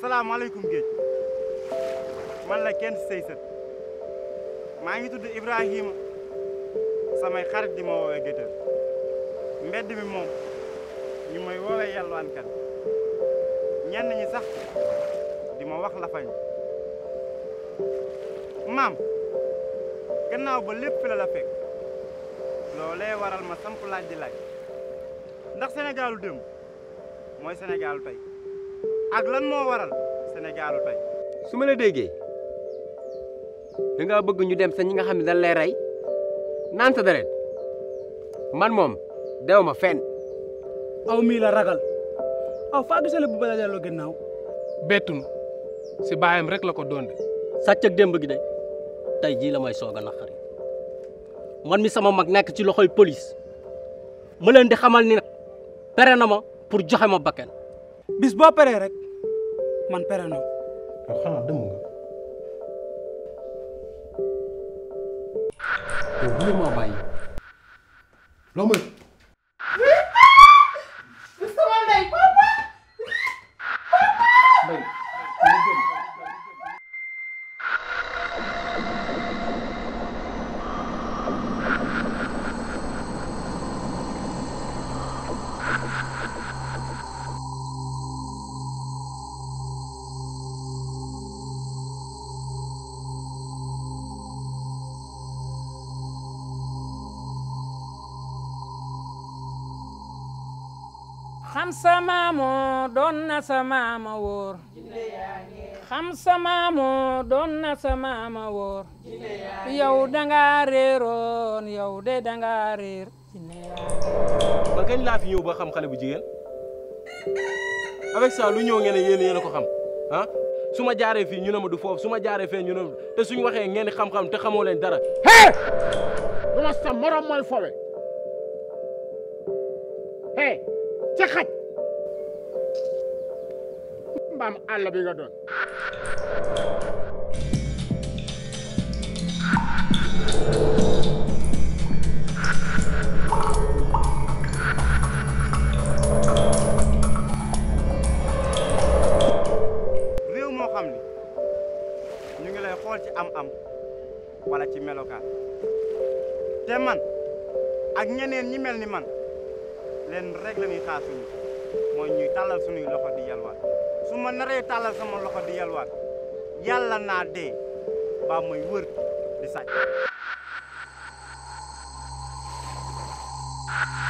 salaamaaleykum géej man la kenn sëy sët maa ngi tudd Ibrahima samay xarit di ma woowee gétër mbedd mi moom ñu may woowee yalwaankat ñenn ñi sax di ma wax la fañ maam gannaaw ba lépp la la fekk loolee waral ma samp laaj di laaj ndax Sénégalu démb mooy Sénégalu tey ak lan moo waral Sénégalu tey su ma la déggee da ngaa bëgg ñu dem sa ñi nga xam ne dañ lay rey naan sa deret man moom dew ma fenn aw mii la ragal aw faa gisale bu bala delloo gannaaw bettunu si baayam rek la ko doonde sàcc ak démb gi de tey jii la may soog a naqari man mi sama mag nekk ci loxoy police ma leen di xamal ni nag pere na ma pour joxe ma bakken bis boo peree rek man pere na yow xanaa dem nga yow bu ma bàyyi loo may xam sa maamoo doon na sa maama wóor xam sa maamoo doon na sa maama wóor yow danga réeroon yow de danga réer man kañ laa fi ñëw ba xam xale bu jigéen avec ça lu ñëw ngeen ne yéen yéen a ko xam ah su ma jaaree fii ñu ne ma du foofu su ma jaaree fee ñu ne ma te suñu waxee ngeen di xam-xam te xamoo leen dara. hee du ma sa morom mooy fowe hee ci xaj mbaam àll bi nga doon réew moo xam ni ñu ngi lay xool ci am-am wala ci melokaan te man ak ñeneen ñi mel ni man leen rek la ñuy xaar suñu mooy ñuy tàllal suñuy loxo di yalwaan su ma naree tàllal sama loxo di yalwaan yàlla naa dee ba may wër di sàcc